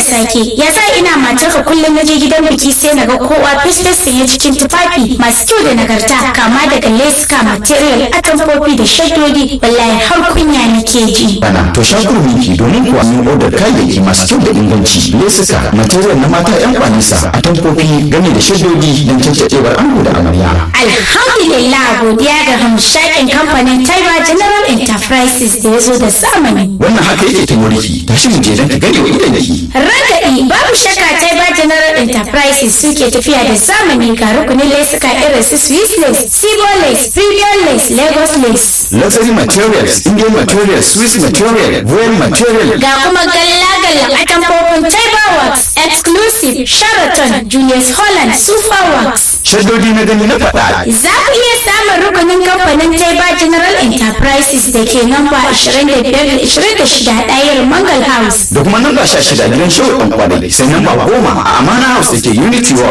sake ya sa ina matarka kullum na je gidan biki sai na ga kowa fesfes sanye cikin tufafi masu kyau da nagarta kama daga leska material atamfofi da shaddodi wallahi har kunya nake ji bana to shakuru miki domin kuwa mun odar kayayyaki masu kyau da inganci lesuka material na mata yan kwanisa atamfofi game da shaddodi don cancacewar ango da amarya alhamdulillah godiya ga hamshakin kamfanin taiba general enterprises da ya zo da zamani wannan haka yake ta muriki tashi mu je don ka gane wa idan ki Ragaɗi babu shakka Taiba General Enterprises suke tafiya da zamani ga rukunin lesuka irin su Swiss lace, Sibo lace, Premium lace, Lagos lace. luxury materials indian materials swiss material royal material Ga kuma galla-galla a tamfofin Taiba Works, Exclusive, Sheraton, Julius Holland, Super Works. shaddodi na gani na faɗa Za ku iya samun rukunin kamfanin Taiba General Enterprises da ke namba 25-26 ɗayar Mangal House. da kuma namba sha shida gidan shehu ɗan kwanai sai namba goma a amana house da ke unity World